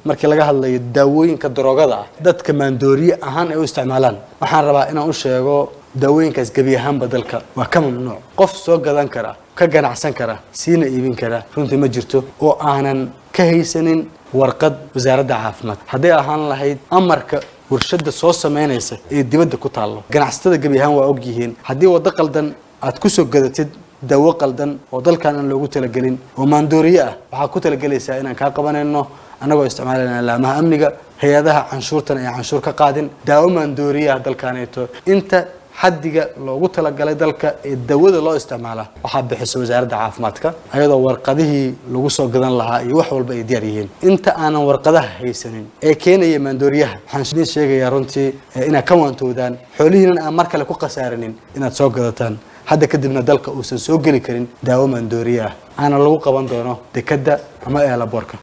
markii laga hadlayo daawooyinka daroogada ah dadka maandooriye ahaan ay u isticmaalaan waxaan rabaa inaan u sheego daawooyinkaas gebi ahaanba dalka waa ka mamnuuc qof soo gadan kara ka ganacsan kara siina iibin kara runtii ma jirto oo aanan ka haysanin warqad wasaaradda caafimaad hadday ahaan lahayd amarka warshada soo samaynaysa ee dibadda ku taallo ganacsatada gebi ahaan waa og yihiin haddii waddo qaldan aad ku soo gadatid daawo qaldan oo dalkan aan loogu talagelin oo maandooriye ah waxaad ku talagelaysaa inaan kaa qabanayno annagoo isticmaalayna laamaha amniga hay-adaha canshuurtana ay canshuur ka qaadin daawo maandooriyaha dalkaaneeto inta xaddiga loogu talagalay dalka ee dawada loo isticmaala waxaa bixisa wasaaradda caafimaadka ayadoo warqadihii lagu soo gadan lahaa iyo wax walba ay diyaar yihiin inta aanan warqadaha haysanin ee keenaya maandooriyaha waxaan idin sheegayaa runtii inaad ka waantoodaan xoolihiinan aan mar kale ku khasaarinin inaad soo gadataan hadda kadibna dalka uusan soo geli karin daawo maandooriye ah aana lagu qaban doono dekadda ama eelaboorka